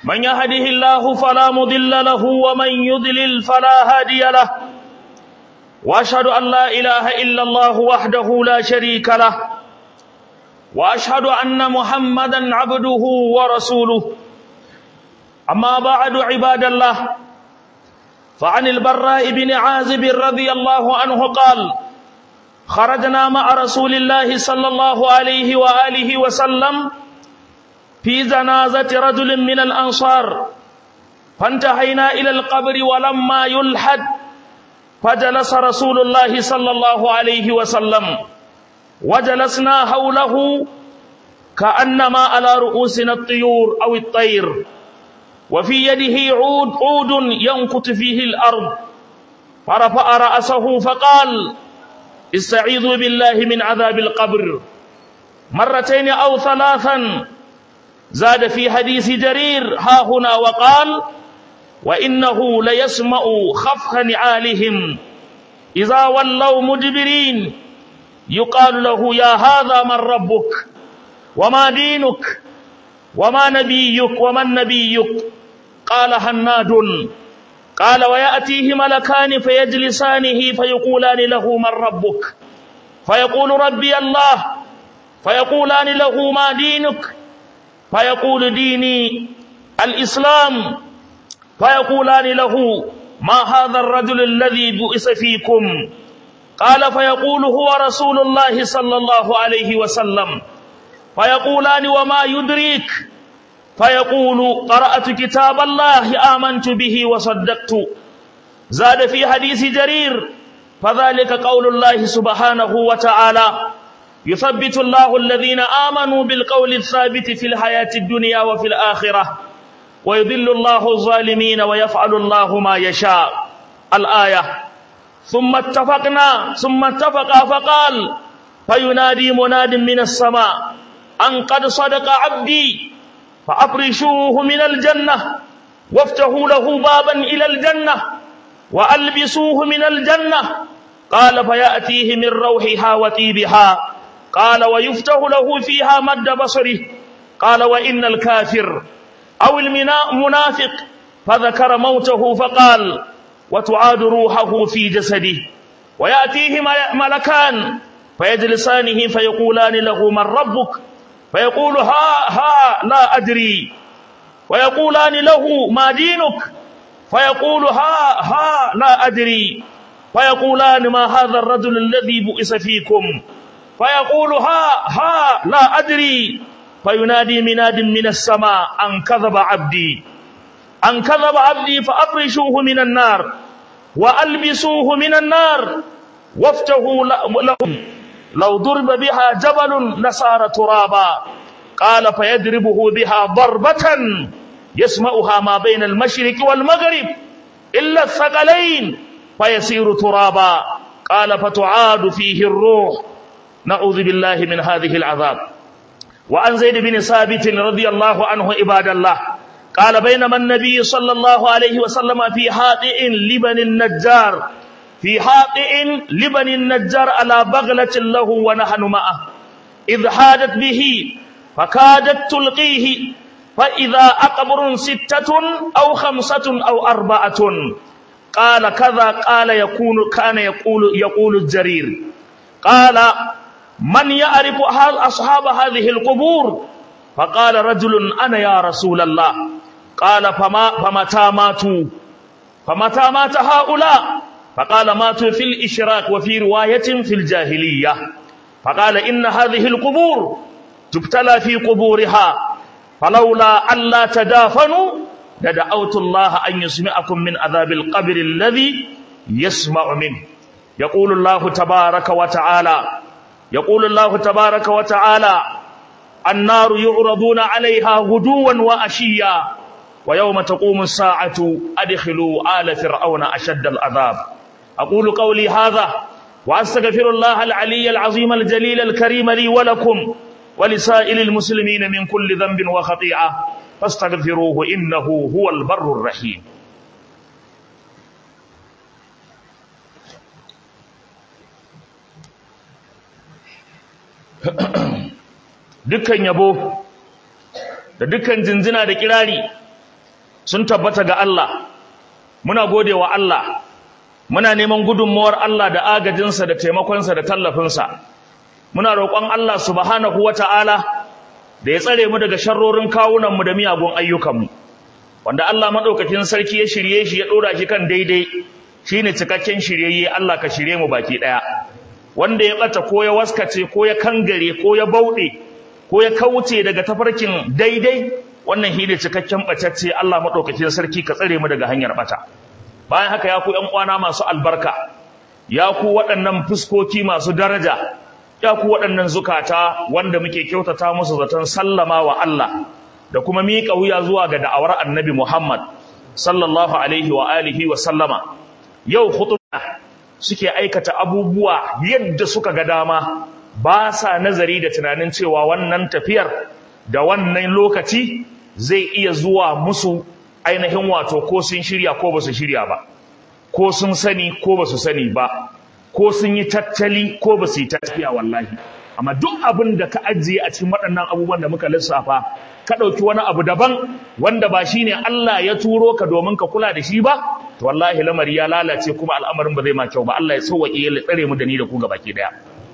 من يهده الله فلا مضل له ومن يضلل فلا هادي له واشهد ان لا اله الا الله وحده لا شريك له واشهد ان محمدا عبده ورسوله اما بعد عباد الله فعن البراء بن عازب رضي الله عنه قال خرجنا مع رسول الله صلى الله عليه واله وسلم في جنازة رجل من الأنصار فانتهينا إلى القبر ولما يلحد فجلس رسول الله صلى الله عليه وسلم وجلسنا حوله كأنما على رؤوسنا الطيور أو الطير وفي يده عود عود ينكت فيه الأرض فرفع رأسه فقال استعيذوا بالله من عذاب القبر مرتين أو ثلاثا زاد في حديث جرير ها هنا وقال وإنه ليسمع خفخ نعالهم إذا ولوا مدبرين يقال له يا هذا من ربك وما دينك وما نبيك ومن نبيك قال هناد قال ويأتيه ملكان فيجلسانه فيقولان له من ربك فيقول ربي الله فيقولان له ما دينك فيقول ديني الإسلام فيقولان له ما هذا الرجل الذي بئس فيكم قال فيقول هو رسول الله صلى الله عليه وسلم فيقولان وما يدريك فيقول قرأت كتاب الله آمنت به وصدقت زاد في حديث جرير فذلك قول الله سبحانه وتعالى يثبت الله الذين آمنوا بالقول الثابت في الحياة الدنيا وفي الآخرة ويذل الله الظالمين ويفعل الله ما يشاء الآية ثم اتفقنا ثم اتفقا فقال فينادي مناد من السماء أن قد صدق عبدي فأفرشوه من الجنة وافتحوا له بابا إلى الجنة وألبسوه من الجنة قال فيأتيه من روحها وطيبها قال ويفتح له فيها مد بصره قال وإن الكافر أو المنافق فذكر موته فقال وتعاد روحه في جسده ويأتيه ملكان فيجلسانه فيقولان له من ربك فيقول ها ها لا أدري ويقولان له ما دينك فيقول ها ها لا أدري فيقولان ما هذا الرجل الذي بؤس فيكم فيقول ها ها لا أدري فينادي مناد من السماء أن كذب عبدي أن كذب عبدي فأفرشوه من النار وألبسوه من النار وافتحوا لهم لو ضرب بها جبل لصار ترابا قال فيضربه بها ضربة يسمعها ما بين المشرق والمغرب إلا الثقلين فيصير ترابا قال فتعاد فيه الروح نعوذ بالله من هذه العذاب وعن زيد بن ثابت رضي الله عنه عباد الله قال بينما النبي صلى الله عليه وسلم في حاطئ لبن النجار في حاطئ لبن النجار على بغلة له ونحن معه إذ حادت به فكادت تلقيه فإذا أقبر ستة أو خمسة أو أربعة قال كذا قال يكون كان يقول يقول الجرير قال من يعرف أصحاب هذه القبور فقال رجل أنا يا رسول الله قال فما فمتى ماتوا فمتى مات هؤلاء فقال ماتوا في الإشراك وفي رواية في الجاهلية فقال إن هذه القبور تبتلى في قبورها فلولا ألا تدافنوا لدعوت الله أن يسمعكم من عذاب القبر الذي يسمع منه يقول الله تبارك وتعالى يقول الله تبارك وتعالى النار يعرضون عليها غدوا وأشيا ويوم تقوم الساعة أدخلوا آل فرعون أشد العذاب أقول قولي هذا وأستغفر الله العلي العظيم الجليل الكريم لي ولكم ولسائر المسلمين من كل ذنب وخطيئة فاستغفروه إنه هو البر الرحيم dukkan yabo da dukkan jinjina da kirari sun tabbata ga Allah muna gode wa Allah muna neman gudunmawar Allah da agajinsa da taimakonsa da tallafinsa muna roƙon Allah subhanahu wata'ala da ya tsare mu daga sharrorin kawunanmu da miyagun ayyukanmu wanda Allah maɗaukakin sarki ya shirye shi ya ɗora shi kan daidai shine cikakken shiryayye Allah ka shirye mu baki ɗaya wanda ya ɓata ko ya waskace ko ya kangare ko ya bauɗe ko ya kauce daga tafarkin daidai wannan shi ne cikakken ɓatacce Allah maɗaukakin sarki ka tsare mu daga hanyar ɓata bayan haka ya ku ƴan uwana masu albarka ya ku waɗannan fuskoki masu daraja ya ku waɗannan zukata wanda muke kyautata musu zaton sallama wa Allah da kuma miƙa wuya zuwa ga da'awar annabi Muhammad sallallahu alaihi wa alihi wa sallama yau khutba suke aikata abubuwa yadda suka ga dama ba sa nazari da tunanin cewa wannan tafiyar da wannan lokaci zai iya zuwa musu ainihin wato ko sun shirya ko ba su shirya ba ko sun sani ko ba su sani ba ko sun yi tattali ko ba su yi tattaliya wallahi amma duk abin da ka ajiye a cikin waɗannan abubuwan da muka lissafa ka ɗauki wani abu daban wanda ba shine Allah ya turo ka domin ka kula da shi ba to wallahi lamari ya lalace kuma al'amarin ba zai ma kyau ba Allah ya sauwaƙe ya tsare mu da ni da ku gabaki daya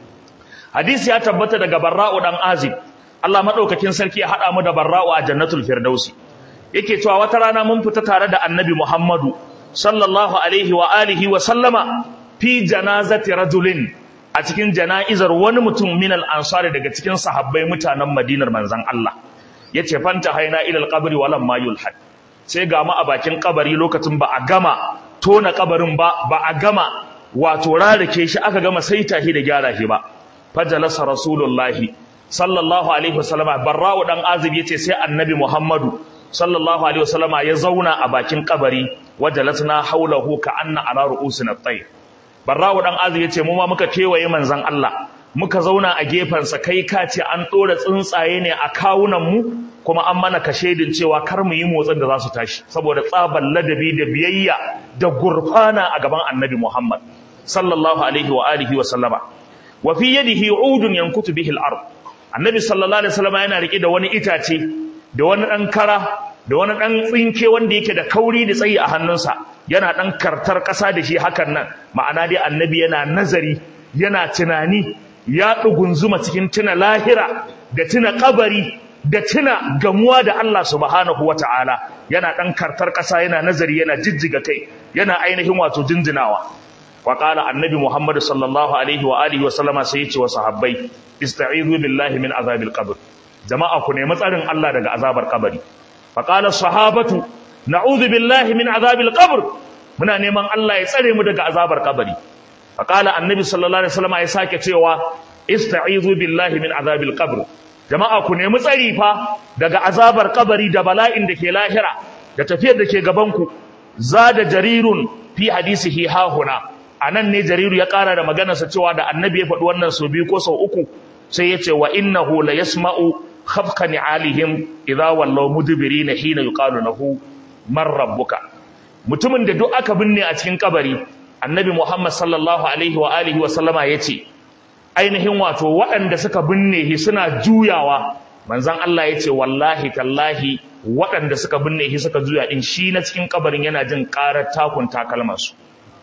hadisi ya tabbata daga Barra'u dan Azib Allah madaukakin sarki ya hada mu da Barra'u a Jannatul Firdausi yake cewa wata rana mun fita tare da Annabi Muhammadu sallallahu alaihi wa alihi wa sallama fi janazati rajulin a cikin jana'izar wani mutum min al-ansari daga cikin sahabbai mutanen Madinar manzon Allah yace fanta haina ila al-qabri walam ma yulhad sai ga mu a bakin kabari lokacin ba a gama tona kabarin ba ba a gama wato rarake shi aka gama saita shi da gyara shi ba fajalasa rasulullahi sallallahu alaihi wasallama barra'u dan azib yace sai annabi muhammadu sallallahu alaihi wasallama ya zauna a bakin kabari wajalasna haulahu ka anna ala ru'usina at-tayr barra'u dan azib yace mu ma muka kewaye manzon Allah muka zauna a sa kai ka ce an ɗora tsuntsaye ne a kawunanmu kuma an mana kashedin cewa kar mu yi motsin da za su tashi saboda tsaban ladabi da biyayya da gurfana a gaban annabi Muhammad sallallahu alaihi wa alihi wa sallama wa fi yadihi udun yankutu bihi al-ard annabi sallallahu alaihi wasallama yana rike da wani itace da wani dan kara da wani dan tsinke wanda yake da kauri da tsayi a hannunsa yana dan kartar ƙasa da shi hakan nan ma'ana dai annabi yana nazari yana tunani ya ɗugunzuma cikin tuna lahira da tuna kabari da tuna gamuwa da Allah subhanahu wa ta'ala yana ɗan kartar ƙasa yana nazari yana jijjiga kai yana ainihin wato jinjinawa wa ƙala annabi muhammadu sallallahu alaihi wa alihi wa sallama sai ya ce wa sahabbai ista'izu billahi min azabil qabr jama'a ku nemi tsarin Allah daga azabar kabari fa qala sahabatu na'udhu billahi min azabil qabr muna neman Allah ya tsare mu daga azabar kabari faƙala annabi sallallahu alaihi wasallam ya sake cewa ista'izu billahi min azabil qabr jama'a ku nemi tsari fa daga azabar kabari da bala'in da ke lahira da tafiyar da ke gaban ku zada jarirun fi hadisihi hahuna anan ne jariru ya ƙara da maganarsa cewa da annabi ya faɗi wannan sau biyu ko sau uku sai ya ce wa innahu la yasma'u khafqa ni'alihim idza wallaw mudbirina hina yuqalu lahu man rabbuka mutumin da duk aka binne a cikin kabari annabi Muhammad sallallahu alaihi wa alihi wa sallama yace ainihin wato waɗanda suka binne shi suna juyawa manzon Allah yace wallahi tallahi waɗanda suka binne shi suka juya din shi na cikin kabarin yana jin ƙarar takun takalman su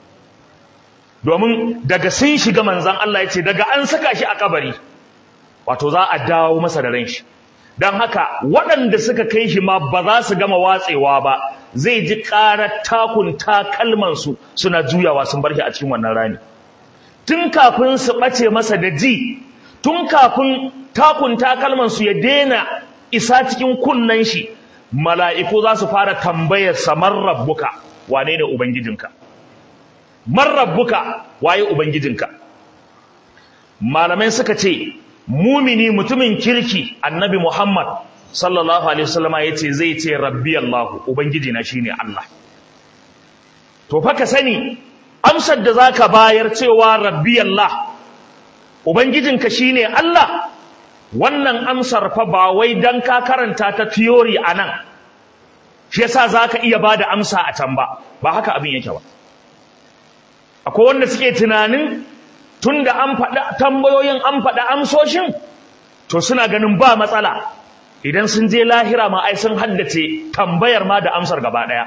domin daga sun shiga manzon Allah yace daga an saka shi a kabari wato za a dawo masa da ran shi dan haka waɗanda suka kai shi ma ba za su gama watsewa ba zai ji ƙarar takun takalmansu suna juyawa sun bar shi a cikin wannan rani tun kafin su ɓace masa da ji tun kafin takun takalmansu ya daina isa cikin kunnen shi mala'iku za su fara tambayar sa man rabbuka wane ne ubangijinka man rabbuka waye ubangijinka malamai suka ce mumini mutumin kirki annabi muhammad sallallahu alaihi wasallama yace zai ce rabbi Allah ubangiji na shine Allah to fa ka sani amsar da zaka bayar cewa rabbi Allah ubangijinka shine Allah wannan amsar fa ba wai dan ka karanta ta theory anan shi yasa zaka iya bada amsa a can ba ba haka abin yake ba akwai wanda suke tunanin tunda an faɗa tambayoyin an faɗa amsoshin to suna ganin ba matsala idan sun je lahira ma ai sun haddace tambayar ma da amsar gaba ɗaya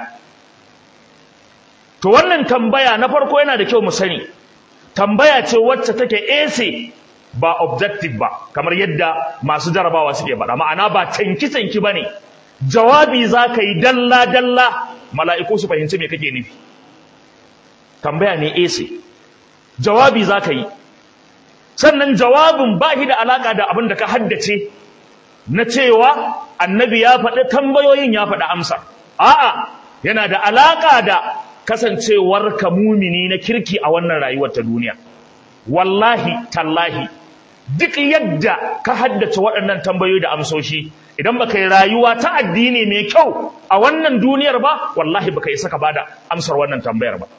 to wannan tambaya na farko yana da kyau mu sani tambaya ce wacce take ese ba objective ba kamar yadda masu jarabawa suke faɗa ma'ana ba canki-canki ba ne jawabi za ka yi dalla-dalla mala'iku su fahimci me kake nufi tambaya ne ese jawabi za ka yi sannan jawabin ba shi da alaƙa da abin da ka haddace na cewa annabi ya faɗi tambayoyin ya faɗi amsa a'a yana da alaƙa da kasancewar ka mumini na kirki a wannan rayuwar ta duniya wallahi tallahi duk yadda ka haddace waɗannan tambayoyi da amsoshi idan baka yi rayuwa ta addini mai kyau a wannan duniyar ba wallahi baka isa ka bada amsar wannan tambayar ba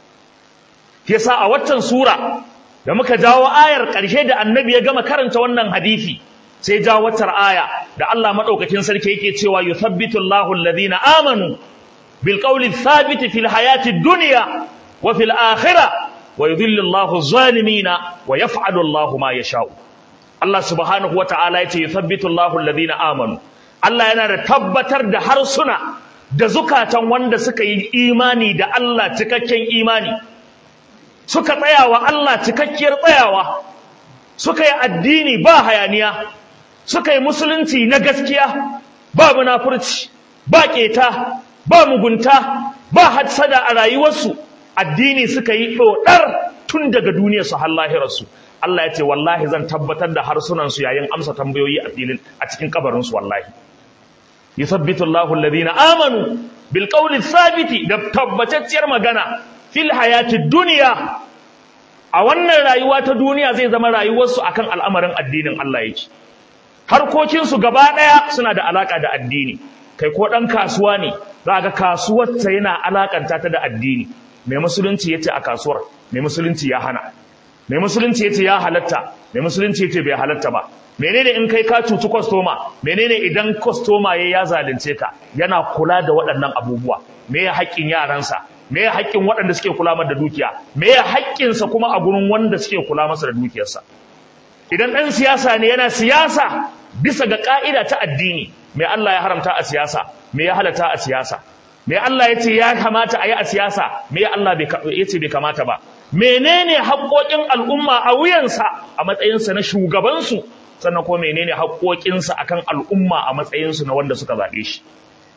yasa a waccan sura da muka jawo ayar ƙarshe da annabi ya gama karanta wannan hadisi sai jawo waccar aya da Allah madaukakin sarki yake cewa yuthabbitu Allahu alladhina amanu bil qawli thabit fil hayati dunya wa fil akhirah wa yudhillu Allahu zalimina wa yaf'alu Allahu ma yasha'u Allah subhanahu wata'ala yace yuthabbitu Allahu alladhina amanu Allah yana da tabbatar da harsuna da zukatan wanda suka yi imani da Allah cikakken imani suka tsaya wa Allah cikakkiyar tsayawa suka yi addini ba hayaniya suka yi musulunci na gaskiya ba munafurci ba keta ba mugunta ba hadsada a rayuwarsu addini suka yi dodar tun daga duniyarsu har lahirarsu Allah ya ce wallahi zan tabbatar da harsunansu yayin amsa tambayoyi a filin a cikin kabarinsu wallahi yuthabbitu Allahu alladhina amanu bil qawli thabiti da tabbatacciyar magana fil hayati dunya a wannan rayuwa ta duniya zai zama rayuwarsu akan al'amarin addinin Allah yake harkokinsu gaba ɗaya suna da alaka da addini kai ko ɗan kasuwa ne za ga kasuwarsa yana alakanta ta da addini mai musulunci yace a kasuwar mai musulunci ya hana mai musulunci yace ya halatta mai musulunci yace bai halatta ba menene in kai ka cuci kwastoma menene idan kwastoma ya ya zalunce ka yana kula da waɗannan abubuwa me ya haƙƙin yaransa me ya haƙƙin waɗanda suke kula masa da dukiya me ya haƙƙinsa kuma a gurin wanda suke kula masa da dukiyarsa idan ɗan siyasa ne yana siyasa bisa ga ƙa'ida ta addini me Allah ya haramta a siyasa me ya halatta a siyasa me Allah ya ce ya kamata a yi a siyasa me Allah ya ce bai kamata ba menene haƙoƙin al'umma a wuyansa a matsayinsa na shugabansu sannan ko menene haƙoƙinsa akan al'umma a matsayinsu na wanda suka zaɓe shi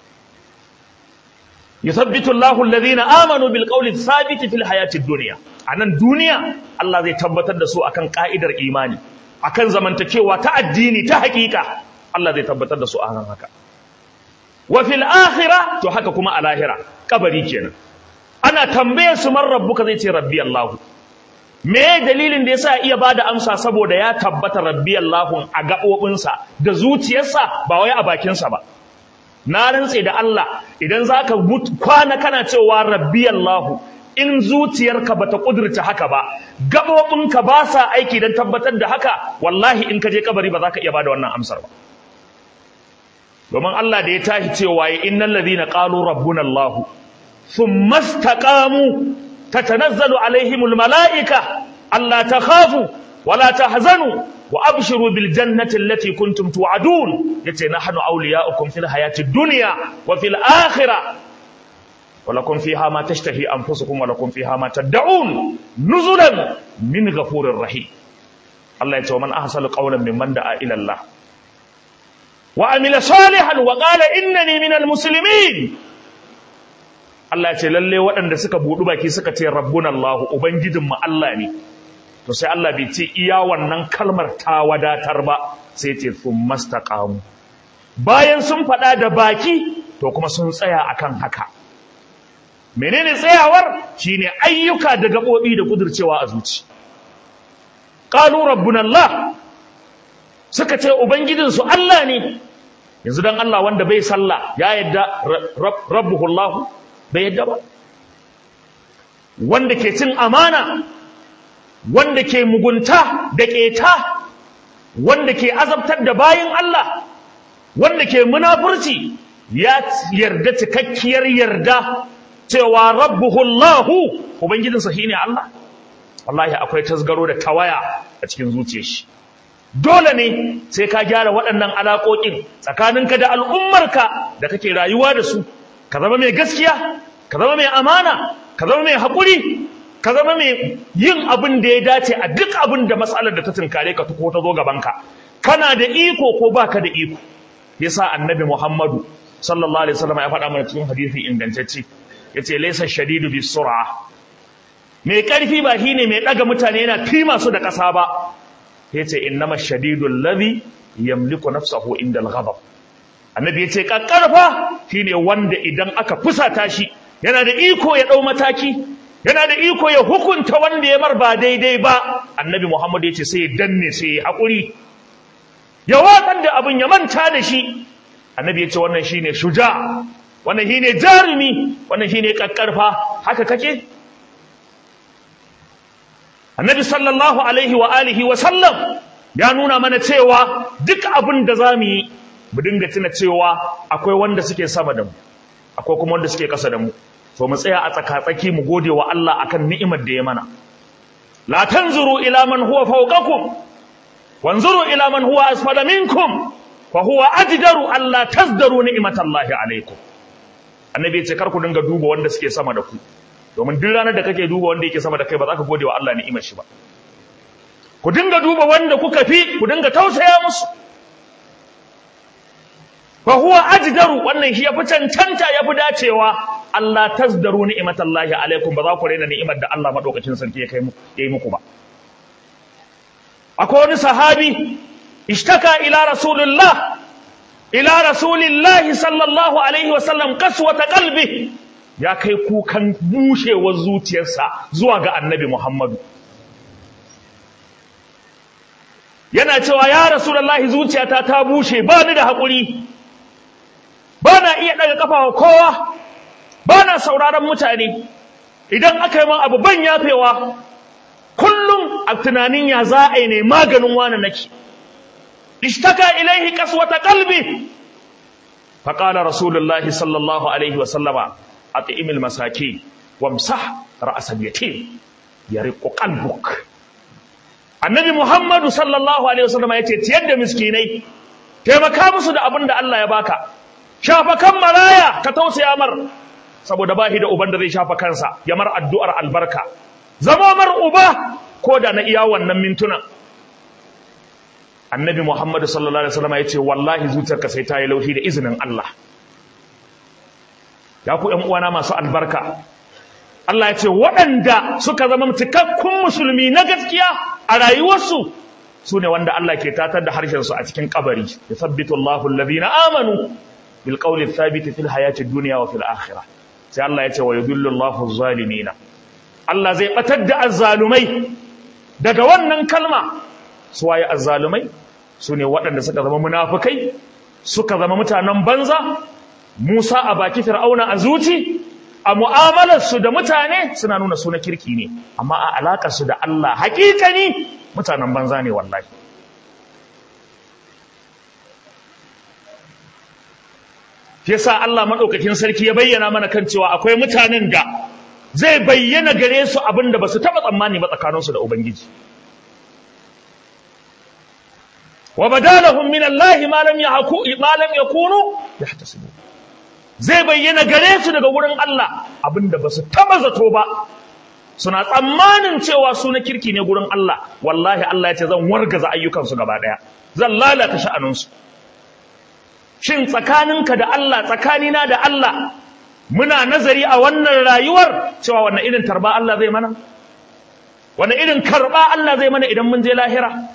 yuthabbitu Allahu alladhina amanu bil qawli thabiti fil hayati dunya anan duniya Allah zai tabbatar da su akan ka'idar imani akan zamantakewa ta addini ta hakika Allah zai tabbatar da su akan haka wa fil akhirah to haka kuma a lahira kabari kenan ana tambaye su man rabbuka zai ce rabbi Allah me dalilin da yasa iya bada amsa saboda ya tabbata rabbi Allah a gabobinsa da zuciyarsa ba wai a bakinsa ba na rantse da Allah idan zaka kwana kana cewa rabbi Allah in zuciyarka bata kudurta haka ba gabobinka ba sa aiki dan tabbatar da haka wallahi in ka je kabari ba za ka iya bada wannan amsar ba domin Allah da ya tashi cewa ya innal ladhina qalu rabbuna Allah thumma istaqamu tatanazzalu alaihimul malaika alla takhafu wala tahzanu wa abshiru bil jannati allati kuntum tu'adun yace nahnu awliya'ukum fil hayati dunya wa fil akhirah wa lakum fiha ma tashtahi anfusukum wa lakum fiha ma tad'un nuzulan min ghafurir rahim Allah yace wa man ahsanu qawlan mimman da'a ila Allah wa amila salihan wa qala innani minal muslimin Allah yace lalle waɗanda suka budu baki suka ce rabbuna Allah ubangijinmu Allah ne to sai Allah bai ce iya wannan kalmar ta wadatar ba sai ce sun mastaqamu bayan sun faɗa da baki to kuma sun tsaya akan haka menene tsayawar shine ayyuka da gabobi da kudurcewa a zuci qalu rabbuna Allah suka ce ubangijin su Allah ne yanzu dan Allah wanda bai sallah ya yadda rabbuhu Allah bai yadda ba wanda ke cin amana wanda ke mugunta da ƙeta wanda ke azabtar da bayin Allah wanda ke munafurci ya yarda cikakkiyar yarda cewa rabbuhu Allahu ubangijinsa shine Allah wallahi akwai tasgaro da tawaya a cikin zuciyar shi dole ne sai ka gyara waɗannan alaƙoƙin tsakaninka da al'ummarka da kake rayuwa da su ka zama mai gaskiya ka zama mai amana ka zama mai haƙuri ka zama mai yin abin da ya dace a duk abin da matsalar da ta tunkare ka ko ta zo gabanka kana da iko ko baka da iko yasa annabi Muhammadu sallallahu alaihi wasallam ya faɗa mana cikin hadisi ingantacce yace laysa shadidu bis sur'a mai karfi ba shine mai daga mutane yana kima su da ƙasa ba yace innama shadidul ladhi yamliku nafsahu inda al-ghadab annabi yace kakkarfa shine wanda idan aka fusata shi yana da iko ya dau mataki yana da iko ya hukunta wanda ya mar ba daidai ba annabi Muhammad yace sai ya danne sai ya hakuri ya watsar da abin ya manta da shi annabi yace wannan shine shuja wannan shine jarumi wannan shine kakkarfa haka kake annabi sallallahu alaihi wa alihi wa sallam ya nuna mana cewa duk abin da zamu yi mu dinga tuna cewa akwai wanda suke sama da mu akwai kuma wanda suke kasa da mu to mu tsaya a tsakatsaki mu gode wa Allah akan ni'imar da ya mana la tanzuru ila man huwa fawqakum wanzuru ila man huwa asfala minkum fa huwa ajdaru alla tazdaru ni'matallahi alaikum annabi ya ce kar ku dinga duba wanda suke sama da ku domin duk ranar da kake duba wanda yake sama da kai ba za ka gode wa Allah ni'imar shi ba ku dinga duba wanda kuka fi ku dinga tausaya musu fa huwa ajdaru wannan shi yafi cancanta yafi dacewa Allah tasdaru ni'matallahi alaikum ba za ku raina ni'imar da Allah madaukakin sarki ya kai mu yayi muku ba akwai wani sahabi ishtaka ila rasulillah ila rasulillah sallallahu alaihi wa sallam qaswata qalbi ya kai kukan bushewar zuciyarsa zuwa ga annabi Muhammadu yana cewa ya rasulullahi zuciyata ta bushe ba ni da haƙuri ba na iya ɗaga ƙafa wa kowa ba na sauraron mutane idan aka yi man abu ban yafewa kullum a tunanin ya za a yi ne maganin wani nake ishtaka ilaihi kaswata qalbi faqala rasulullahi sallallahu alaihi wa sallama at'im almasakin wamsah ra's alyatim yariqu qalbuk annabi muhammadu sallallahu alaihi wa sallama yace ciyar da miskinai taimaka musu da abin da Allah ya baka shafa kan maraya ka tausaya mar saboda bahi da uban da zai shafa kansa ya mar addu'ar albarka zama mar uba ko da na iya wannan mintuna annabi muhammadu sallallahu alaihi wasallam ya ce wallahi zuciyarka sai ta yi laushi da izinin Allah ya ku ƴan uwana masu albarka Allah ya ce waɗanda suka zama cikakkun musulmi na gaskiya a rayuwarsu su ne wanda Allah ke tatar da harshensu a cikin kabari ya sabbitu Allahu alladhina amanu bil qawli thabit fil hayati dunya wa fil akhirah sai Allah ya ce wa yudillu Allahu zalimina Allah zai batar da azzalumai daga wannan kalma su waye azzalumai su ne waɗanda suka zama munafukai suka zama mutanen banza Musa a baki Fir'auna a zuci a mu'amalarsu da mutane suna nuna suna kirki ne amma a alaƙarsu da Allah hakikani mutanen banza ne wallahi yasa Allah madaukakin sarki ya bayyana mana kan cewa akwai mutanen da zai bayyana gare su abinda basu taba tsammani ba tsakaninsu da ubangiji wa badalahum min Allah ma lam yahku ma lam yakunu yahtasibu zai bayyana gare su daga wurin Allah abinda basu taba zato ba suna tsammanin cewa su na kirki ne gurin Allah wallahi Allah ya ce zan wargaza ayyukansu gaba daya zan lalata sha'aninsu shin tsakaninka da Allah tsakanina da Allah muna nazari a wannan rayuwar cewa wannan irin tarba Allah zai mana wannan irin karba Allah zai mana idan mun je lahira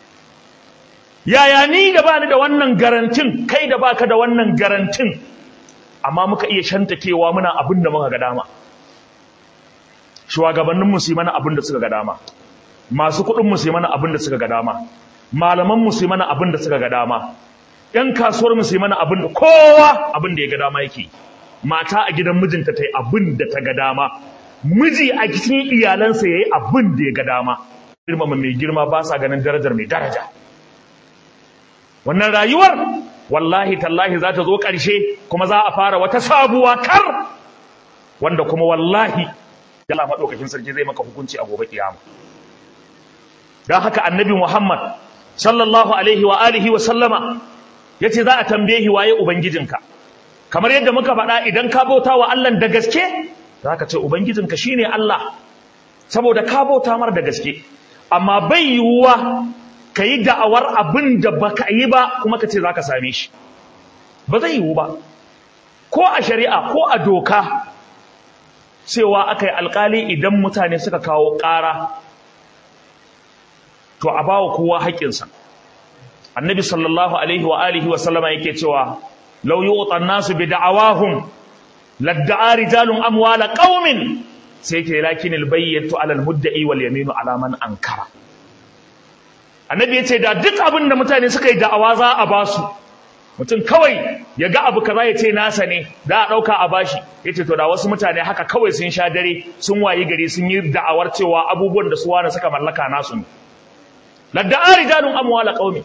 yaya ni da bani da wannan garantin kai da baka da wannan garantin amma muka iya shantakewa muna abin da muka ga dama shugabannin mu su mana abin da suka ga dama masu kuɗin mu su mana abin da suka ga dama malaman mu su mana abin da suka ga dama ‘yan kasuwar su mana abin da kowa abin da ya ga dama yake mata a gidan mijinta ta yi abin da ta ga dama miji a cikin iyalansa ya yi abin da ya ga dama girmama mai girma ba sa ganin darajar mai daraja wannan rayuwar wallahi tallahi za ta zo ƙarshe kuma za a fara wata sabuwa kar wanda kuma wallahi Allah maɗaukakin sarki zai maka hukunci a gobe kiyama don haka annabi Muhammad sallallahu alaihi wa alihi wa sallama yace za a tambaye waye ubangijinka kamar yadda muka faɗa idan ka bauta wa Allah da gaske za ka ce ubangijinka shine Allah saboda ka bauta mar da gaske amma bai yiwuwa ka yi da'awar abin da ba ka yi ba kuma ka ce za ka same shi ba zai yiwu ba ko a shari'a ko a doka cewa aka yi alkali idan mutane suka kawo ƙara to a bawa kowa haƙƙinsa annabi sallallahu alaihi wa alihi wa sallama yake cewa law yu'ta an-nasu bi da'awahum ladda'a rijalun amwala qaumin sai ke lakin albayyatu ala al-mudda'i wal yaminu ala man ankara annabi yace da duk abin da mutane suka yi da'awa za a ba su mutum kawai ya ga abu kaza ya ce nasa ne da a ɗauka a bashi ya ce to da wasu mutane haka kawai sun sha dare sun wayi gari sun yi da'awar cewa abubuwan da su wani suka mallaka nasu ne ladda'a rijalun amwala qaumi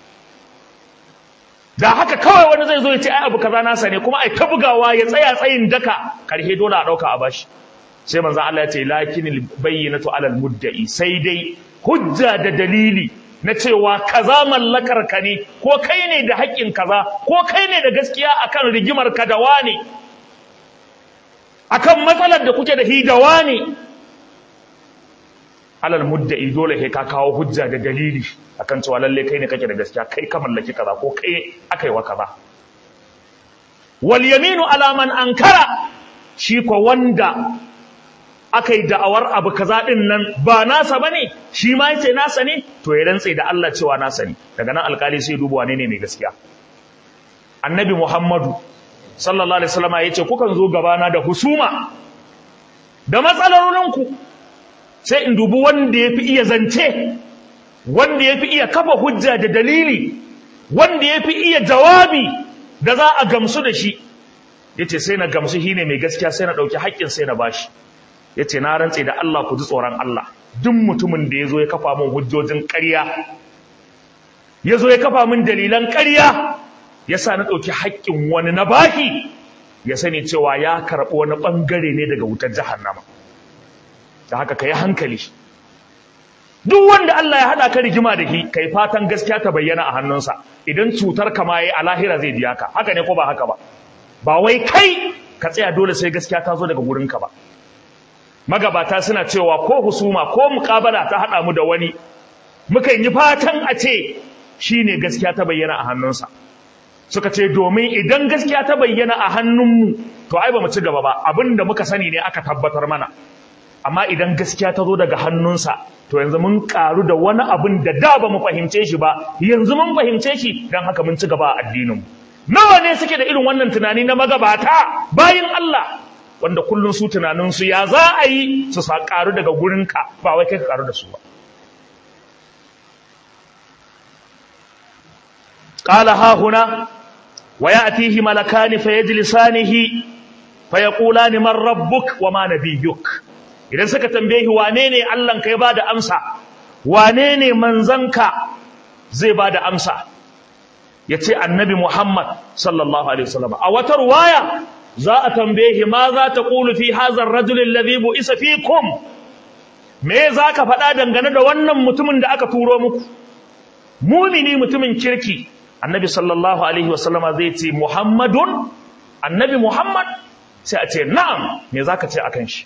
da haka kawai wani zai zo ya ce ai abu kaza nasa ne kuma ai ta bugawa ya tsaya tsayin daka karhe dole a ɗauka a bashi sai manzo Allah ya ce lakinil bayyinatu alal mudda'i sai dai hujja da dalili na cewa kaza mallakar ka ne ko kai ne da haƙƙin kaza ko kai ne da gaskiya akan rigimar ka da wani akan matsalar da kuke da hi da wani alal mudda'i dole sai ka kawo hujja da dalili akan cewa lalle kai ne kake da gaskiya kai ka mallaki kaza ko kai akai wa kaza wal yaminu ala man ankara shi ko wanda aka yi da'awar abu kaza din nan ba nasa bane shi ma yace nasa ne to ya rantse da Allah cewa nasa ne daga nan alkali sai duba wane ne mai gaskiya annabi Muhammadu sallallahu alaihi wasallam yace kukan zo gabana da husuma da matsalolinku sai in dubi wanda yafi iya zance wanda yafi iya kafa hujja da dalili wanda yafi iya jawabi da za a gamsu da shi yace sai na gamsu shine mai gaskiya sai na dauki haƙƙin sai na bashi ya ce na rantse da Allah ku ji tsoron Allah duk mutumin da ya zo ya kafa min hujjojin ƙarya ya zo ya kafa min dalilan ƙarya ya sa na ɗauki haƙƙin wani na baki ya sani cewa ya karɓi wani ɓangare ne daga wutar jahannama da haka ka yi hankali duk wanda Allah ya haɗa ka rigima da shi kai fatan gaskiya ta bayyana a hannunsa idan cutar ka ma yayi a lahira zai biya ka haka ne ko ba haka ba ba wai kai ka tsaya dole sai gaskiya ta zo daga wurinka ba magabata suna cewa ko husuma ko muƙabala ta haɗa mu da wani mukan yi fatan a ce shi ne gaskiya ta bayyana a hannunsa suka ce domin idan gaskiya ta bayyana a hannunmu to ai ba mu ci gaba ba abin da muka sani ne aka tabbatar mana amma idan gaskiya ta zo daga hannunsa to yanzu mun ƙaru da wani abin da da ba mu fahimce shi ba yanzu mun fahimce shi don haka mun ci gaba a addininmu nawa ne suke da irin wannan tunani na magabata bayin Allah wanda kullum su tunaninsu ya za a yi su sa ƙaru daga gurinka ba wai kai ka ƙaru da su ba ƙala ha huna wa ya atihi malakani fa yajlisanihi fa yaqulani man rabbuk wa ma nabiyyuk idan suka tambaye wane ne Allah ka ya bada amsa wane ne manzanka zai bada amsa yace annabi Muhammad sallallahu alaihi wasallam a wata ruwaya za a tambaye shi ma za ta ƙulu fi hazar rajulun lazibu isa fi kum me za ka faɗa dangane da wannan mutumin da aka turo muku mumini mutumin kirki annabi sallallahu alaihi wasallama zai ce muhammadun annabi muhammad sai a ce na'am me za ka ce a kan shi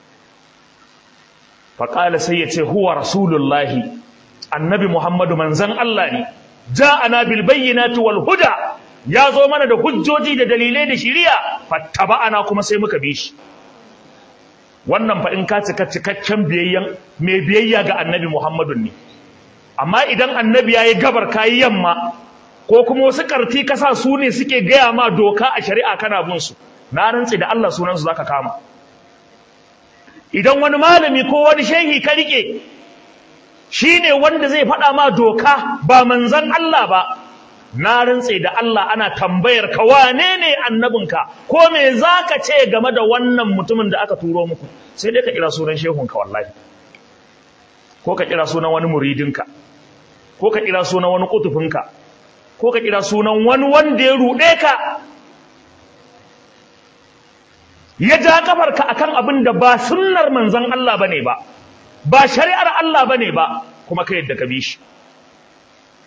faƙala sai ya ce huwa rasulullahi annabi muhammadu manzan allah ne ja'ana bil bayyinati wal huda ya zo mana da hujjoji da dalilai da shiriya fattaba'ana kuma sai muka bi shi wannan fa in ka cika cikakken biyayyan mai biyayya ga annabi Muhammadu ne amma idan annabi yayi gabar kayi yamma ko kuma wasu karti kasa su ne suke gaya ma doka a shari'a kana bin su na rantsi da Allah sunan su zaka kama idan wani malami ko wani shehi ka rike shine wanda zai faɗa ma doka ba manzon Allah ba na rantse da Allah ana tambayar ka wane ne annabinka ko me zaka ce game da wannan mutumin da aka turo muku sai dai ka kira sunan shehunka wallahi ko ka kira sunan wani muridinka ko ka kira sunan wani kutufinka ko ka kira sunan wani wanda ya ruɗe ka ya ja kafarka akan abin da ba sunnar manzon Allah bane ba ba shari'ar Allah bane ba kuma ka yadda ka bi shi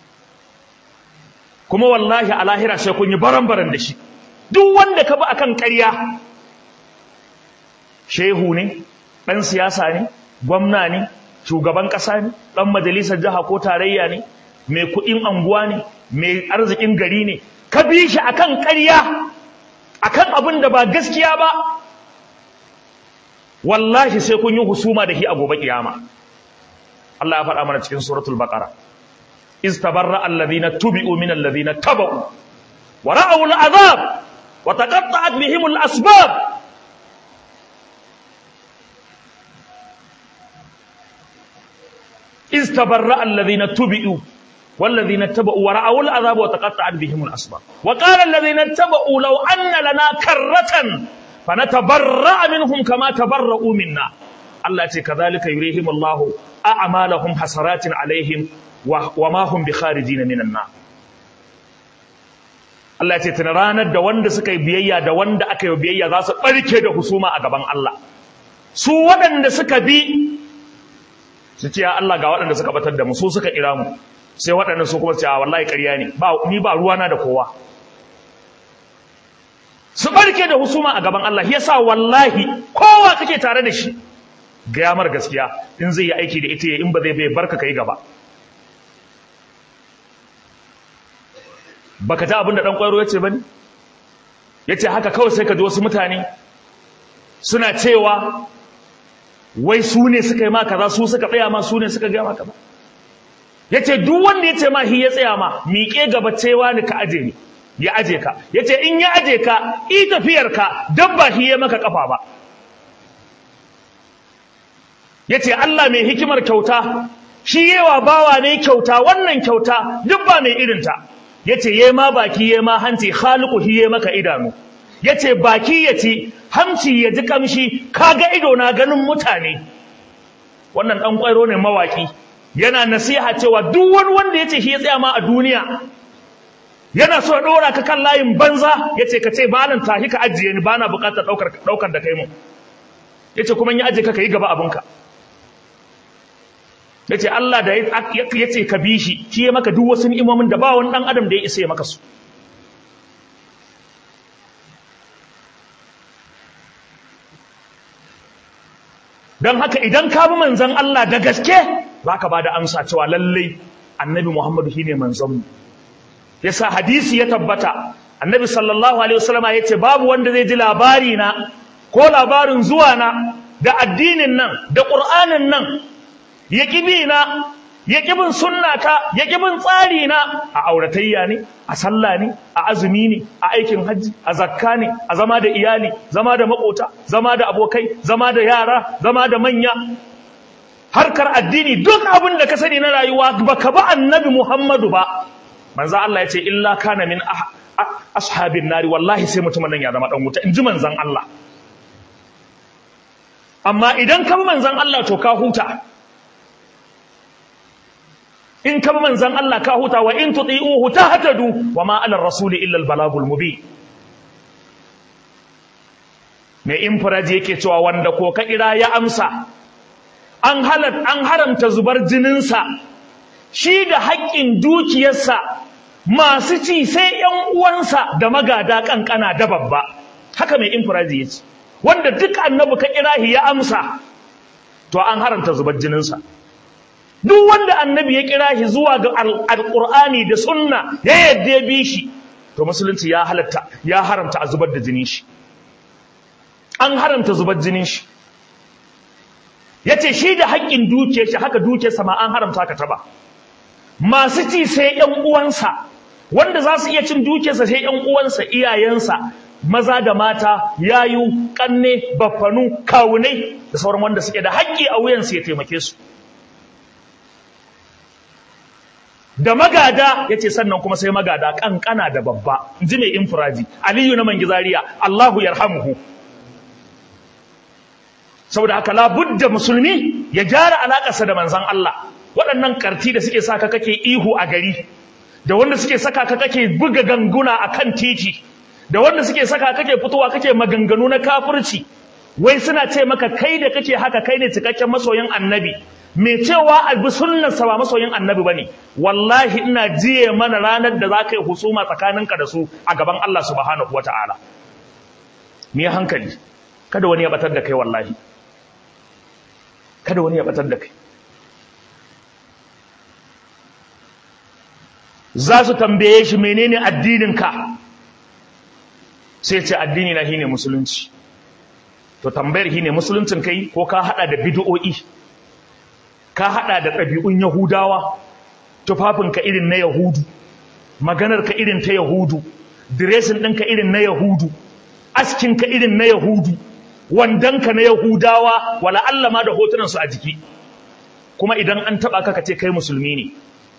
kuma wallahi a lahira sai kun yi baran-baran da shi duk wanda ka bi akan ƙarya shehu ne ɗan siyasa ne gwamna ne shugaban ƙasa ne ɗan majalisar jiha ko tarayya ne mai kuɗin anguwa ne mai arzikin gari ne ka bi shi akan ƙarya akan abin da ba gaskiya ba wallahi sai kun yi husuma da shi a gobe kiyama Allah ya faɗa mana cikin suratul baqara iz tabarra alladhina tubi'u min alladhina tabau wa ra'aw al'azab wa taqatta'at bihim al'asbab iz tabarra alladhina tubi'u والذين اتبعوا ورأوا العذاب وتقطعت بهم الأسباب وقال الذين اتبعوا لو أن لنا كرة فنتبرأ منهم كما تبرؤوا منا الله يقول كذلك يريهم الله أعمالهم حسرات عليهم وما هم بخارجين من النار Allah ce tana ranar da wanda suka yi biyayya da wanda aka yi biyayya za su ɓarke da husuma a gaban Allah su waɗanda suka bi su ce ya Allah ga waɗanda suka batar da mu su suka kira mu sai waɗannan su kuma su ce a wallahi ƙarya ne ni ba ruwana da kowa su barke da husuma a gaban Allah yasa wallahi kowa kake tare da shi gaya mar gaskiya in zai yi aiki da ita in ba zai bai barka kai gaba baka ta abin da dan kwairo yace bane yace haka kawai sai ka ji wasu mutane suna cewa wai su ne suka yi ma kaza su suka tsaya ma su ne suka ga ma kaza yace duk wanda yace ma hi ya tsaya ma miƙe gaba cewa ni ka aje ni ya aje ka yace in ya aje ka i tafiyar ka dabba shi ya maka kafa ba yace Allah mai hikimar kyauta shi yewa bawa ne kyauta wannan kyauta duk ba mai irin ta yace ye ma baki ye ma hanci khaliqu hi ye maka idanu yace baki yace hamci ya ji kamshi kaga ido na ganin mutane wannan dan kwairo ne mawaki yana nasiha cewa duk wani wanda yace shi ya tsaya ma a duniya yana so dora ka kan layin banza yace ka ce balan tahi ka ajiye ni bana bukatar daukar daukar da kai mu yace kuma in ya aje ka kai gaba abinka yace Allah da yace ka bi shi shi ya maka duk wasu ni'imomin da ba wani dan adam da ya isa ya maka su dan haka idan ka bi manzon Allah da gaske zaka bada amsa cewa lalle annabi Muhammadu shine manzon mu yasa hadisi ya tabbata annabi sallallahu alaihi wasallama yace babu wanda zai ji labari na ko labarin zuwa na da addinin nan da qur'anin nan ya kibi na ya kibin sunnata ya kibin tsari na a auratayya ne a sallah ne a azumi ne a aikin hajji a zakka ne a zama da iyali zama da makota zama da abokai zama da yara zama da manya harkar addini duk abin da ka sani na rayuwa baka ba annabi Muhammadu ba manzo Allah ya ce illa kana min ashabin nari wallahi sai mutumin nan ya zama dan wuta inji manzon Allah amma idan kan manzon Allah to ka huta in kan manzon Allah ka huta wa in tuti'uhu tahtadu wa ma 'ala ar-rasuli illa al-balagul mubin mai infiraji yake cewa wanda ko ka kira ya amsa an halat an haramta zubar jininsa shi da haƙƙin dukiyarsa masu ci sai ‘yan uwansa da magada ƙanƙana da babba haka mai infiraji ya ce wanda duk annabi ka kirahi ya amsa to an haramta zubar jininsa duk wanda annabi ya kirahi zuwa ga alƙur'ani da sunna ya yadda ya bi shi to musulunci ya halatta ya haramta a zubar da jinin shi an haramta zubar jinin shi ya ce shi da haƙƙin dukiyar shi haka dukiyarsa ma an haramta ka taba masu ci sai ‘yan uwansa wanda za su iya cin dukiyarsa sai ‘yan uwansa iyayensa maza da mata yayu ƙanne baffanu kawunai da sauran wanda suke da haƙƙi a wuyansu ya taimake su da magada ya ce sannan kuma sai magada ƙanƙana da babba ji mai infiraji aliyu na mangizariya allahu yarhamuhu saboda haka labudda musulmi ya gyara alaƙarsa da manzan Allah waɗannan ƙarti da suke saka kake ihu a gari da wanda suke saka ka kake buga ganguna a kan titi da wanda suke saka kake fitowa kake maganganu na kafirci wai suna ce maka kai da kake haka kai ne cikakken masoyin annabi me cewa a bi sunnarsa ba masoyin annabi bane wallahi ina jiye mana ranar da za ka yi husuma tsakaninka da su a gaban Allah subhanahu wataala me hankali kada wani ya batar da kai wallahi kada wani ya batar da kai za su tambaye shi menene addininka sai ce addini na shine musulunci to tambayar shine musuluncin kai ko ka hada da bid'o'i ka hada da ɗabi'un yahudawa tufafinka irin na yahudu maganarka irin ta yahudu diresin ɗinka irin na yahudu askinka irin na yahudu wandanka na yahudawa wala Allah ma da hotunansu a jiki kuma idan an taɓa ka ce kai musulmi ne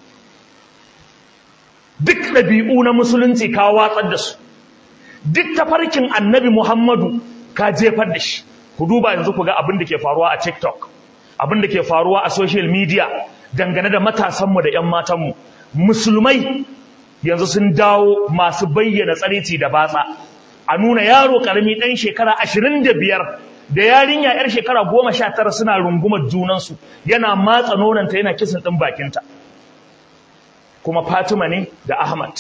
duk ɗabi'u na musulunci ka watsar da su duk tafarkin annabi muhammadu ka jefar da shi ku duba yanzu ku ga abin da ke faruwa a tiktok abin da ke faruwa a social media dangane da matasanmu da 'yan matanmu musulmai yanzu sun dawo masu bayyana tsarici da batsa a nuna yaro karami ɗan shekara ashirin da biyar da yarinya 'yar shekara goma sha tara suna rungumar junansu yana matsa nonanta yana kisan ɗin bakinta kuma fatima ne da ahmad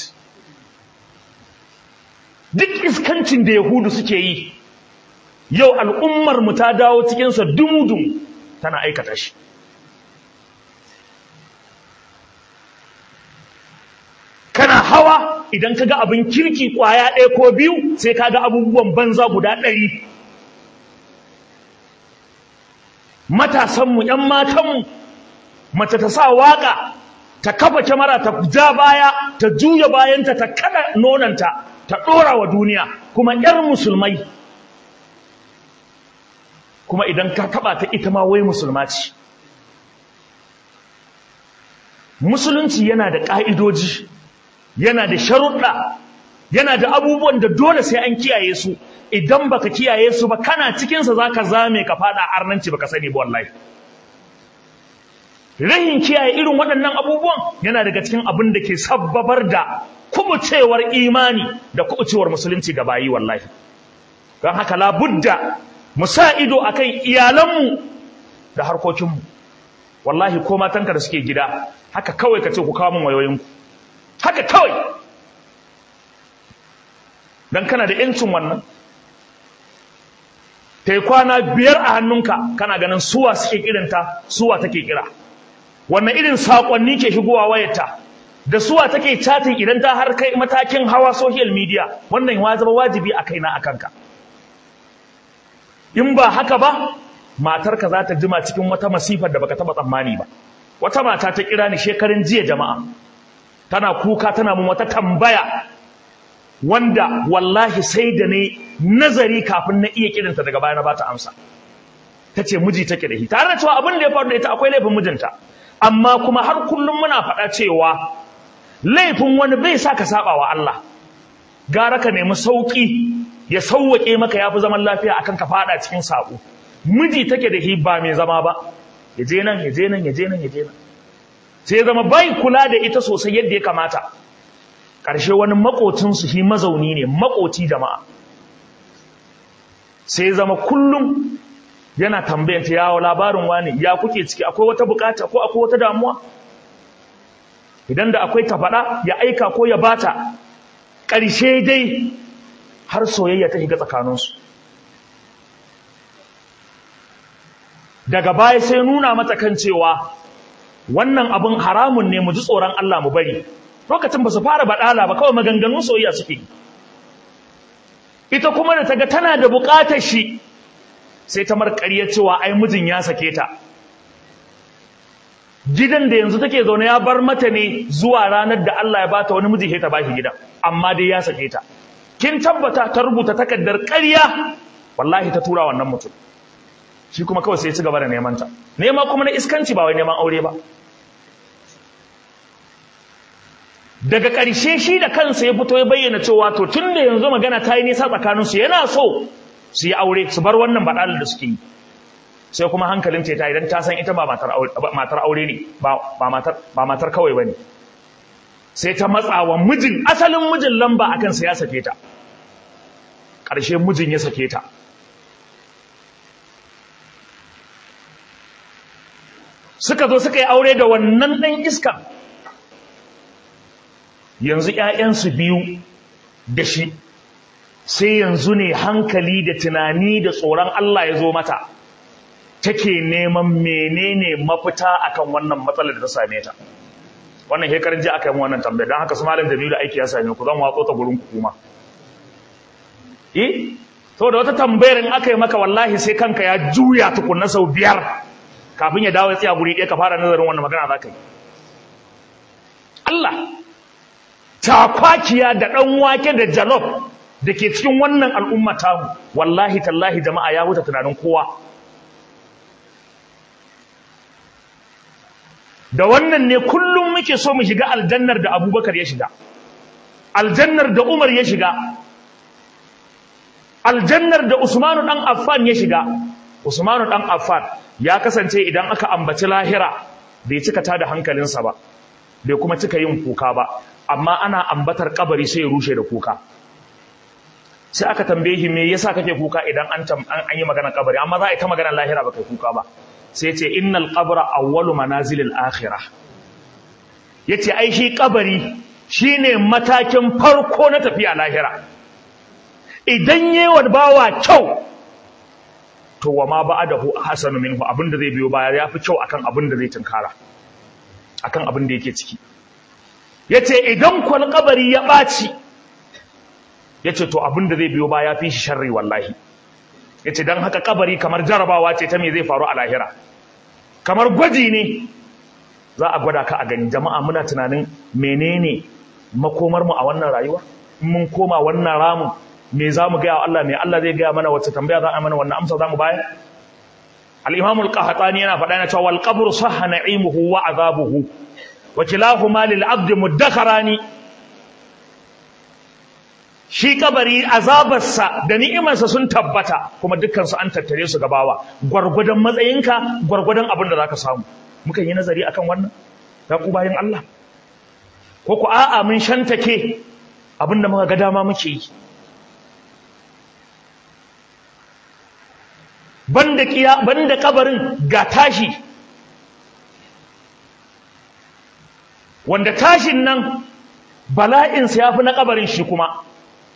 duk iskancin da yahudu suke yi yau al'ummar mu ta dawo cikinsa dumudum tana aikata shi kana hawa idan ka ga abin kirki kwaya ɗaya ko biyu sai ka ga abubuwan banza guda ɗari matasanmu ‘yan matanmu mace ta sa waƙa ta kafa kyamara ta ja baya ta juya bayanta ta kada nonanta ta ɗora wa duniya kuma ‘yar musulmai kuma idan ka taɓa ta ita ma wai musulma ce musulunci yana da ƙa'idoji yana da sharuɗa yana da abubuwan da dole sai an kiyaye su idan baka kiyaye su ba kana cikinsa za ka zame ka faɗa arnanci baka sani ba wallahi rahin kiyaye irin waɗannan abubuwan yana daga cikin abin da ke sabbabar da kubucewar imani da kubucewar musulunci ga bayi wallahi don haka labudda mu sa ido akan iyalanmu da harkokinmu wallahi ko matanka da suke gida haka kawai ka ce ku kawo min wayoyinku haka kawai don kana da yancin wannan ta yi kwana biyar a hannunka kana ganin suwa suke kirinta suwa take kira wannan irin saƙonni ke shigowa wayarta da suwa take chatin idan ta har kai matakin hawa social media wannan ya zama wajibi a kaina a kanka in ba haka ba matarka za ta jima cikin wata masifar da baka taba tsammani ba wata mata ta kira ni shekarun jiya jama'a tana kuka tana mun wata tambaya wanda wallahi sai da ne nazari kafin na iya kirinta daga baya na bata amsa tace miji take da shi tare da cewa abin da ya faru da ita akwai laifin mijinta amma kuma har kullum muna faɗa cewa laifin wani bai sa ka saba wa Allah gara ka nemi sauki ya sauwake maka yafi zaman lafiya akan ka fada cikin sabo miji take da shi ba mai zama ba ya je nan ya je nan ya je nan ya je nan sai zama bai kula da ita sosai yadda ya kamata ƙarshe wani makocinsu shi mazauni ne makoci jama'a sai zama kullum yana tambayanta yawo labarin wani ya kuke ciki akwai wata bukata ko akwai wata damuwa idan da akwai ta faɗa ya aika ko ya bata ƙarshe dai har soyayya ta shiga tsakaninsu daga baya sai nuna mata kan cewa wannan abin haramun ne mu ji tsoron Allah mu bari lokacin ba su fara baɗala ba kawai maganganun soyayya suke ita kuma da ta ga tana da buƙatar shi sai ta marƙariya cewa ai mijin ya sake ta gidan da yanzu take zaune ya bar mata ne zuwa ranar da Allah ya bata wani miji sai ta bashi gidan amma dai ya sake ta kin tabbata ta rubuta takardar ƙarya wallahi ta tura wannan mutum shi kuma kawai sai ya ci gaba da neman ta nema kuma na iskanci ba wai neman aure ba daga ƙarshe shi da kansa ya fito ya bayyana cewa to tun da yanzu magana ta yi nisa tsakaninsu yana so su yi aure su bar wannan baɗalar da suke yi sai kuma hankalin ce ta idan ta san ita ba matar aure ne ba matar kawai ba ne sai ta matsawa mijin asalin mijin lamba akan sa ya sake ta ƙarshe mijin ya sake ta suka zo suka yi aure da wannan ɗan iska yanzu ‘ya'yansu biyu da shi sai yanzu ne hankali da tunani da tsoron Allah ya zo mata take neman menene mafita akan wannan matsalar da ta same ta wannan hekarin ji aka yi wannan tambayar don haka su malam jamilu aiki ya same ku zan watso ta gurin ku kuma eh to da wata tambayar in aka yi maka wallahi sai kanka ya juya tukunna sau biyar kafin ya dawo ya tsaya guri ɗaya ka fara nazarin wannan magana za ka yi Allah takwakiya da ɗan wake da jalof da ke cikin wannan al'umma tamu wallahi tallahi jama'a ya wuce tunanin kowa da wannan ne kullum muke so mu shiga aljannar da abubakar ya shiga aljannar da umar ya shiga aljannar da usmanu ɗan affan ya shiga usmanu ɗan affan ya kasance idan aka ambaci lahira bai cika ta da hankalinsa ba bai kuma cika yin kuka ba amma ana ambatar kabari sai ya rushe da kuka sai aka tambaye shi me yasa kake kuka idan an an yi magana kabari amma za a yi ta magana lahira baka kuka ba sai ce innal qabra awwalu manazilil akhirah yace ai shi kabari shine matakin farko na tafiya lahira idan yewa bawa kyau to wa ma ba'dahu hasanu minhu abinda zai biyo baya yafi kyau akan abinda zai tunkara akan abin da yake ciki yace idan kwal kabari ya baci yace to abin da zai biyo baya fi shi sharri wallahi yace dan haka kabari kamar jarabawa ce ta me zai faru a lahira kamar gwaji ne za a gwada ka a gani jama'a muna tunanin menene makomar mu a wannan rayuwa in mun koma wannan ramin me za mu gaya wa Allah me Allah zai gaya mana wacce tambaya za a mana wannan amsa za mu bayar al-imam al-qahtani yana faɗa yana cewa wal qabru sahha na'imuhu wa azabuhu wa kilahuma lil 'abd muddakharani shi kabari azabarsa da ni'imarsa sun tabbata kuma dukkan su an tattare su gabawa gwargwadon matsayinka gwargwadon abin da zaka samu mukan yi nazari akan wannan ya ku bayin Allah ko ku a'a mun shantake abin da muka ga dama muke yi banda kiya banda kabarin ga tashi wanda tashin nan bala'in sa yafi na kabarin shi kuma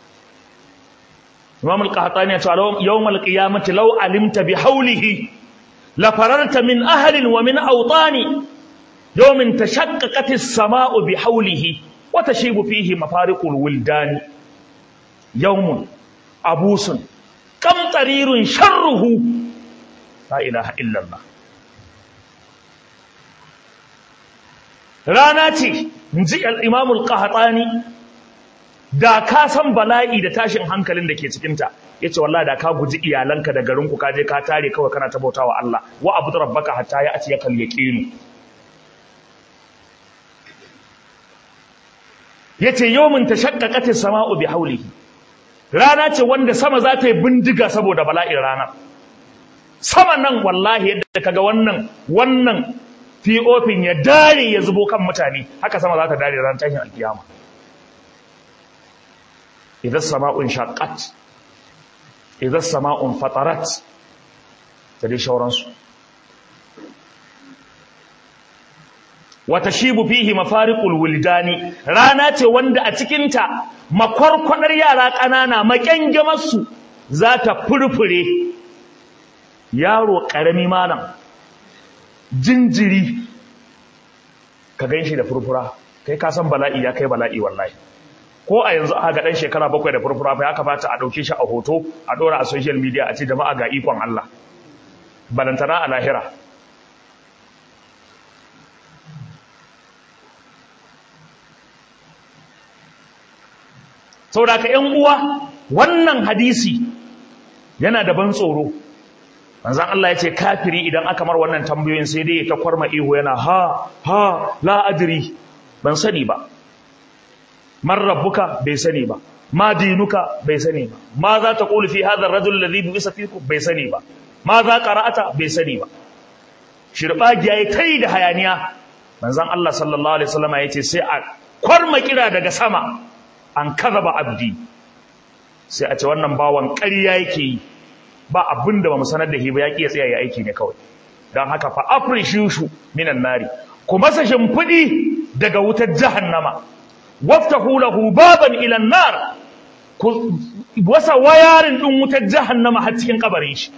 Imam al-Qahtani ya ce yawm al-qiyamati law alimta bi hawlihi la fararta min ahlin wa min awtani yawmin tashaqqaqat as-sama'u bi hawlihi wa tashibu fihi mafariqul wildani yawmun abusun kam tarirun sharruhu la ilaha illallah rana ce inji al-imam al-qahtani da ka san bala'i da tashin hankalin da ke cikin ta yace wallahi da ka guji iyalanka da garinku ka je ka tare kawai kana tabautawa Allah wa abudu rabbaka hatta ya ati yakal yaqin yace yawmin tashaqqaqatis sama'u bi hawlihi rana ce wanda sama za ta yi bindiga saboda bala'in rana sama nan wallahi yadda kaga wannan wannan fiofin ya dare ya zubo kan mutane haka sama za ta dare ran tashin alkiyama idan sama'un shaqqat idan sama'un fatarat da dai shauransu wata shibu fihi mafariqul wuldani rana ce wanda a cikinta makwarkwadar yara ƙanana makyangamarsu za ta furfure yaro ƙarami malam jinjiri ka gan shi da furfura kai ka san bala'i ya kai bala'i wallahi ko a yanzu aka ga ɗan shekara bakwai da furfura fa ya kamata a ɗauke shi a hoto a ɗora a social media a ce jama'a ga ikon Allah balantana a lahira saboda ka ƴan uwa wannan hadisi yana da ban tsoro manzon Allah ya ce kafiri idan aka mar wannan tambayoyin sai dai ta kwarma ihu yana ha ha la adri ban sani ba man rabbuka bai sani ba ma dinuka bai sani ba ma za ta qulu fi hadha ar-rajul alladhi bu'isa fikum bai sani ba ma za qara'ata bai sani ba shirbagi yayi kai da hayaniya manzon Allah sallallahu alaihi wasallam ya ce sai a kwarma kira daga sama an kazaba abdi sai a ce wannan bawan ƙarya yake yi ba abin da ba mu sanar da shi ba ya ƙi ya tsaya ya aiki ne kawai dan haka fa afrishishu minan nari ku masa shimfidi daga wutar jahannama waftahu lahu baban ila nar ku wasa wayarin din wutar jahannama har cikin kabarin shi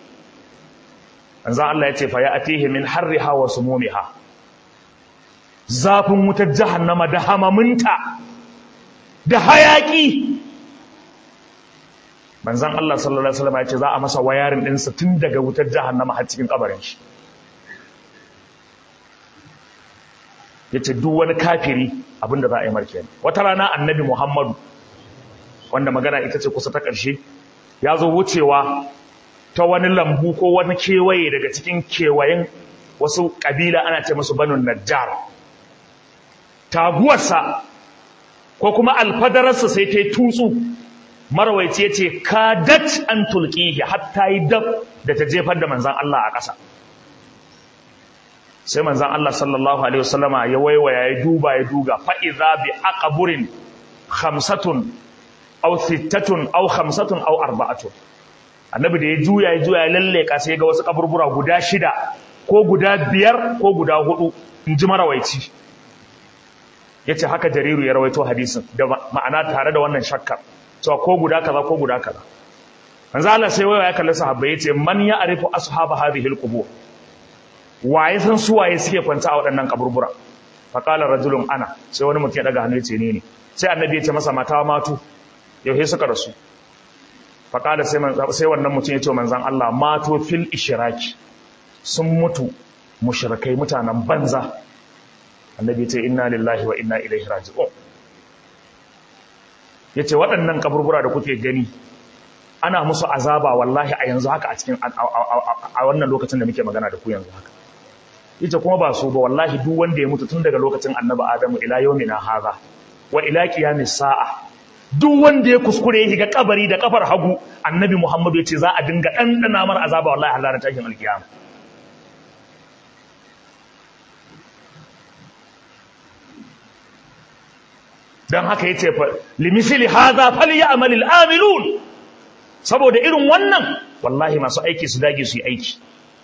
manzo Allah ya ce fa ya'tihi min harriha wa sumumiha zafin wutar jahannama da hamaminta da hayaki manzon Allah sallallahu alaihi wasallam ya ce za a masa wayarin din sa tun daga wutar jahannama har cikin kabarin shi yace duk wani kafiri abinda za a yi marke wata rana annabi Muhammadu wanda magana ita ce kusa ta ƙarshe ya zo wucewa ta wani lambu ko wani kewaye daga cikin kewayen wasu ƙabila ana ce musu banu najjar taguwarsa ko kuma alfadararsa sai ta yi tutsu marawaici ya ce kadat an tulkihi hatta yi dab da ta jefar da manzan Allah a ƙasa sai manzan Allah sallallahu alaihi wasallama ya waiwaya ya duba ya duga fa'iza bi aqaburin khamsatun aw sittatun aw khamsatun aw arba'atun annabi da ya juya ya juya ya lalleka sai ga wasu kaburbura guda shida ko guda biyar ko guda hudu in ji marawaici ya ce haka jariru ya rawaito hadisin da ma'ana tare da wannan shakkar cewa ko guda kaza ko guda kaza manzo Allah sai waya ya kalli sahabbai ya ce man ya arifu ashaba hadhihi alqubur waye san su waye suke kwanta a waɗannan kaburbura fa qala rajulun ana sai wani mutum ya daga hannu ya ce ni ne sai annabi ya ce masa mata matu yau suka rasu fa qala sai sai wannan mutum ya ce manzon Allah mato fil ishraki sun mutu mushrikai mutanen banza annabi ce inna lillahi wa inna ilaihi raji'un yace waɗannan kaburbura da kuke gani ana musu azaba wallahi a yanzu haka a cikin a wannan lokacin da muke magana da ku yanzu haka yace kuma ba su ba wallahi duk wanda ya mutu tun daga lokacin annabi adamu ila yawmina hadha wa ila qiyamis sa'a duk wanda ya kuskure ya shiga kabari da kafar hagu annabi muhammadu yace za a dinga dandana mar azaba wallahi har ranar tashin alkiyama don haka ya ce limisili haza fali ya amalil amilun saboda irin wannan wallahi masu aiki su dage su yi aiki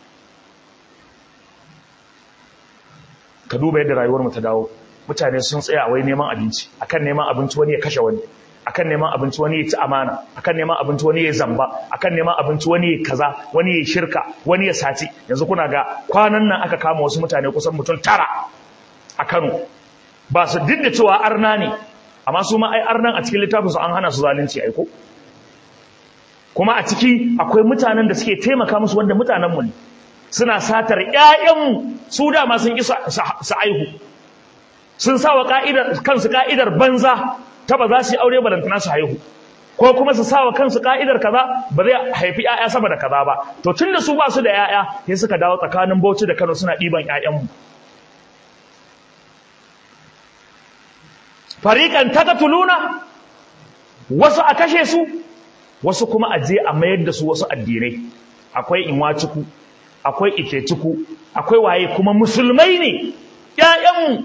ka duba yadda rayuwar mu ta dawo mutane sun tsaya wai neman abinci akan neman abinci wani ya kashe wani akan neman abinci wani ya ci amana akan neman abinci wani ya zamba akan neman abinci wani ya kaza wani ya shirka wani ya sati yanzu kuna ga kwanan nan aka kama wasu mutane kusan mutum tara a Kano ba su duk da cewa arna ne amma su ma ai arnan a cikin littafinsu an hana su zalunci aiko kuma a ciki akwai mutanen da suke taimaka musu wanda mutanenmu ne suna satar ƴaƴanmu su dama sun ƙi su aihu sun sa wa kansu ka'idar banza ta ba za su yi aure balantana su haihu ko kuma su sa wa kansu ka'idar kaza ba zai haifi ƴaƴa sama da kaza ba to tun da su ba su da ƴaƴa sai suka dawo tsakanin Bauchi da Kano suna ɗiban ƴaƴanmu fariƙan tatatuluna wasu a kashe su wasu kuma a je a mayar da su wasu addinai akwai inwaciku akwai ikeciku akwai waye kuma musulmai ne ƴaƴanmu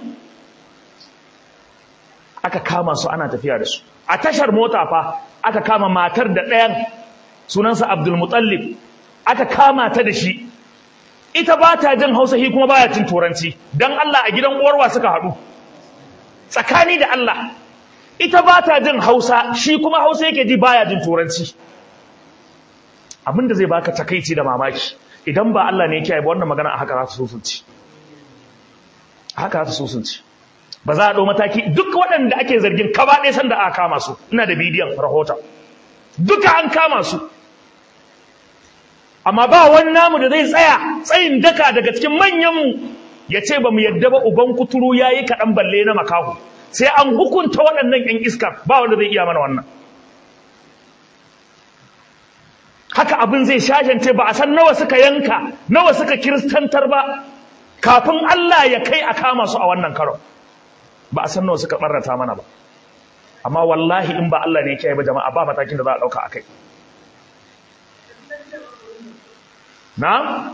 aka kama su ana tafiya da su a tashar mota fa aka kama matar da ɗayan sunansa abdulmutallib aka kama ta da shi ita ba ta jin hausa hi kuma baya cin turanci don allah a gidan uwarwa suka haɗu tsakani da Allah ita ba ta jin hausa shi kuma hausa yake ji baya jin turanci abinda zai baka takaici da mamaki idan ba Allah ne yake yi ba wannan magana a haka za ta susunci haka za ta susunci ba za a ɗau mataki duk waɗanda ake zargin kaba ɗaya sanda aka kama su ina da bidiyon rahoton duka an kama su amma ba wani namu da zai tsaya tsayin daka daga cikin manyanmu ya ce ba mu yadda ba uban kuturu ya yi kaɗan balle na makahu sai an hukunta waɗannan ‘yan iskar ba wanda zai iya mana wannan haka abin zai shashance ba a san nawa suka yanka nawa suka kiristantar ba kafin Allah ya kai a kama su a wannan karon ba a san nawa suka ɓarrata mana ba amma wallahi in ba Allah ne ya ba jama'a ba matakin da za a ɗauka a kai na?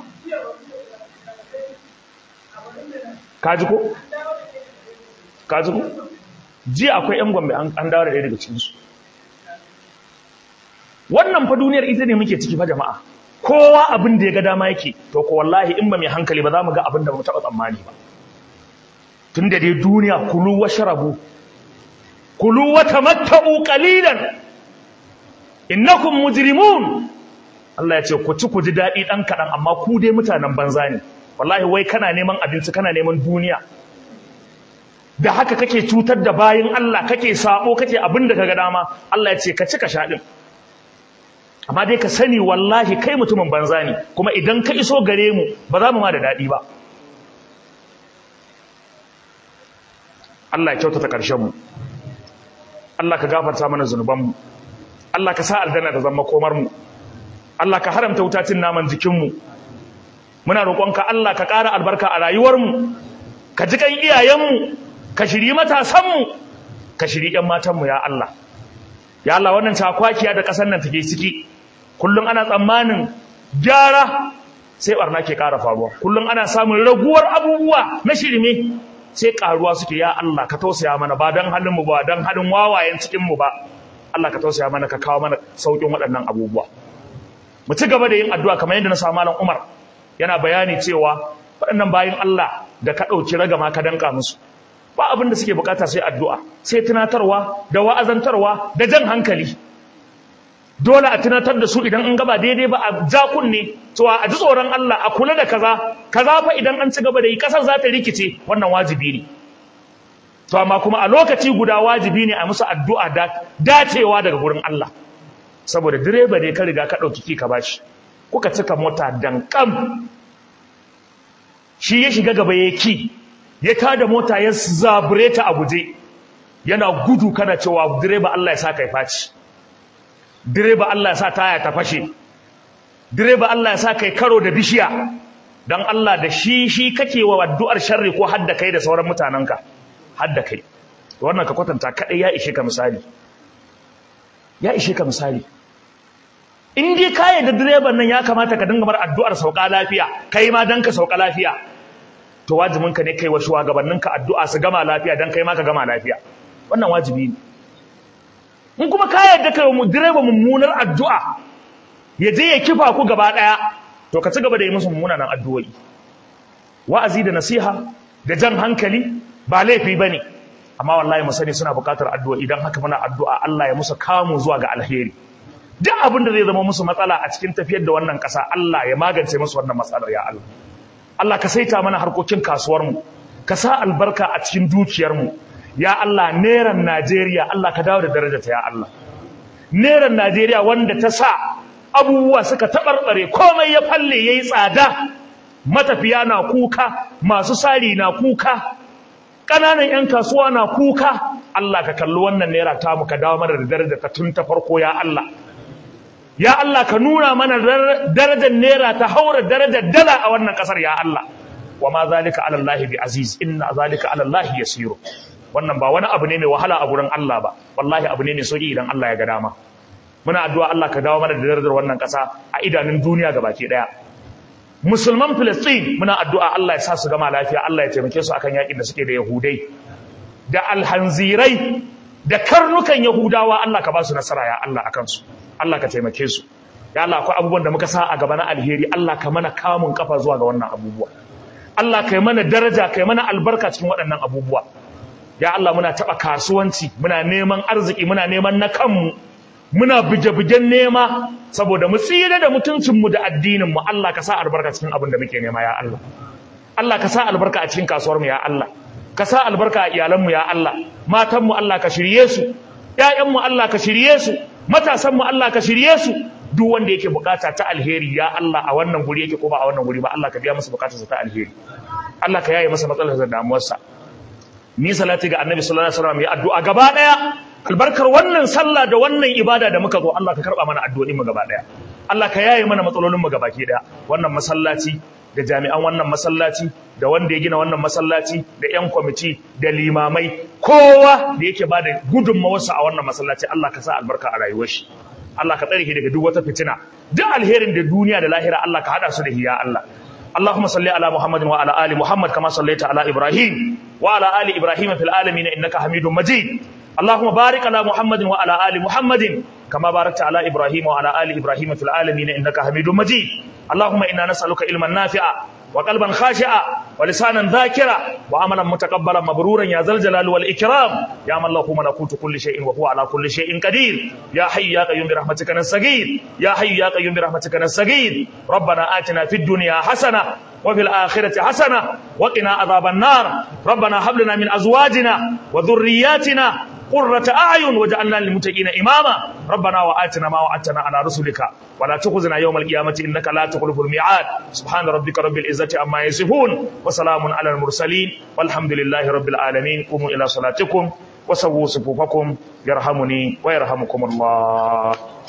kaji ko? kaji ko? jiya akwai 'yan gombe an dawo da ɗaya daga cikinsu wannan fa duniyar ita ne muke ciki fa jama'a kowa abin da ya ga dama yake to ko wallahi in ba mai hankali ba za mu ga abin da ba mu taɓa tsammani ba tun da dai duniya kulu wa sharabu kulu wa tamatta'u qalilan innakum mujrimun Allah ya ce ku ci ku ji daɗi ɗan kaɗan amma ku dai mutanen banza ne wallahi wai kana neman abinci kana neman duniya da haka kake cutar da bayin Allah kake sabo kake abin da kaga dama Allah ya ce ka ci ka sha din amma dai ka sani wallahi kai mutumin banza ne kuma idan ka iso gare mu ba za mu ma da daɗi ba Allah ya kyautata ƙarshen mu Allah ka gafarta mana zunubanmu Allah ka sa aljanna ta zama komar mu Allah ka haramta wutacin naman jikin mu muna roƙonka Allah ka ƙara albarka a rayuwar mu ka ji kan iyayen mu ka shiri matasan mu ka shiri ƴan matan mu ya Allah ya Allah wannan takwakiya da ƙasar nan take ciki kullum ana tsammanin gyara sai barna ke ƙara faruwa kullum ana samun raguwar abubuwa na shirme sai ƙaruwa suke ya Allah ka tausaya mana ba don halin mu ba don halin wawayen cikin mu ba Allah ka tausaya mana ka kawo mana saukin waɗannan abubuwa mu ci gaba da yin addu'a kamar yadda na samu malam Umar yana bayani cewa waɗannan bayin Allah da ka ɗauki ragama ka danka musu ba abin da suke bukata sai addu'a sai tunatarwa da wa'azantarwa da jan hankali dole a tunatar da su idan an gaba daidai ba a ja kunne cewa a ji tsoron Allah a kula da kaza kaza fa idan an ci gaba da yi kasar za ta rikice wannan wajibi ne to amma kuma a lokaci guda wajibi ne a musu addu'a da dacewa daga gurin Allah saboda direba ne ka riga ka ɗauki ki ka bashi kuka cika mota dankam shi ya shiga gaba ya ki ya tada mota ya zabure ta a guje yana gudu kana cewa direba Allah ya sa kai faci direba Allah ya sa taya ta fashe direba Allah ya sa kai karo da bishiya dan Allah da shi shi kake wa addu'ar sharri ko hadda kai da sauran mutananka hadda kai wannan ka kwatanta kadai ya ishe ka misali ya ishe ka misali in dai ka da direban nan ya kamata ka dinga bar addu'ar sauka lafiya kai ma dan ka sauka lafiya to wajibin ka ne kai wa shugabanninka addu'a su gama lafiya dan kai ma ka gama lafiya wannan wajibi ne in kuma ka yarda kai wa direba mummunar addu'a ya je ya kifa ku gaba daya to ka ci gaba da yi musu mummunan addu'o'i wa'azi da nasiha da jan hankali ba laifi bane amma wallahi mu sani suna buƙatar addu'o'i dan haka muna addu'a Allah ya musu kamu zuwa ga alheri duk abin da zai zama musu matsala a cikin tafiyar da wannan ƙasa Allah ya magance musu wannan matsalar ya Allah Allah ka saita mana harkokin kasuwar mu ka sa albarka a cikin dukiyar mu ya Allah neran Najeriya Allah ka dawo da darajarta ya Allah neran Najeriya wanda ta sa abubuwa suka tabarbare komai ya falle yayi tsada matafiya na kuka masu sari na kuka ƙananan 'yan kasuwa na kuka Allah ka kalli wannan naira ta mu ka dawo mana da darajarta tun ta farko ya Allah ya Allah ka nuna mana darajar naira ta haura darajar dala a wannan kasar ya Allah wa ma zalika ala Allah bi aziz inna zalika ala Allah yasiru wannan ba wani abu ne mai wahala a gurin Allah ba wallahi abu ne mai sauki idan Allah ya ga dama muna addu'a Allah ka dawo mana da darajar wannan kasa a idanun duniya gabaki daya musulman Filistin muna addu'a Allah ya sa su gama lafiya Allah ya taimake su akan yakin da suke da Yahudai da alhanzirai da karnukan Yahudawa Allah ka ba su nasara ya Allah akan su Allah ka taimake su ya Allah akwai abubuwan da muka sa a gaba na alheri Allah ka mana kamun kafa zuwa ga wannan abubuwa Allah ka yi mana daraja ka yi mana albarka cikin waɗannan abubuwa ya Allah muna taɓa kasuwanci muna neman arziki muna neman na kanmu muna buge-bugen nema saboda mu tsira da mutuncinmu da addininmu Allah ka sa albarka cikin abin da muke nema ya Allah Allah ka sa albarka a cikin kasuwarmu ya Allah ka sa albarka a iyalanmu ya Allah matanmu Allah ka shirye su ƴaƴanmu Allah ka shirye su matasanmu Allah ka shirye su duk wanda yake bukata ta alheri ya Allah a wannan guri yake ko ba a wannan guri ba Allah ka biya masa bukatarsa ta alheri Allah ka yaye masa matsalar da damuwarsa ni salati ga annabi sallallahu alaihi wasallam ya addu'a gaba daya albarkar wannan sallah da wannan ibada da muka zo Allah ka karba mana addu'o'in mu gaba daya Allah ka yaye mana matsalolin mu gabaki daya wannan masallaci da jami'an wannan masallaci da wanda ya gina wannan masallaci da ƴan kwamiti da limamai kowa da yake bada gudunmawarsa a wannan masallaci Allah ka sa albarka a rayuwar shi Allah ka tsare shi daga duk wata fitina duk alherin da duniya da lahira Allah ka hada su da hiya Allah اللهم صل على محمد وعلى ال محمد كما صليت على ابراهيم وعلى ال ابراهيم في العالمين انك حميد مجيد اللهم بارك على محمد وعلى ال محمد كما باركت على إبراهيم وعلى آل إبراهيم في العالمين إنك حميد مجيد اللهم إنا نسألك علما نافعا وقلبا خاشعا ولسانا ذاكرا وعملا متقبلا مبرورا يا ذا الجلال والإكرام يا من له ملكوت كل شيء وهو على كل شيء قدير يا حي يا قيوم برحمتك نستغيث يا حي يا قيوم برحمتك نستغيث ربنا آتنا في الدنيا حسنة وفي الآخرة حسنة وقنا عذاب النار ربنا هب لنا من أزواجنا وذرياتنا قرة أعين وجعلنا للمتقين إماما ربنا وآتنا ما وعدتنا على رسلك ولا تخزنا يوم القيامة إنك لا تخلف الميعاد سبحان ربك رب العزة عما يصفون وسلام على المرسلين والحمد لله رب العالمين قوموا إلى صلاتكم وسووا صفوفكم يرحمني ويرحمكم الله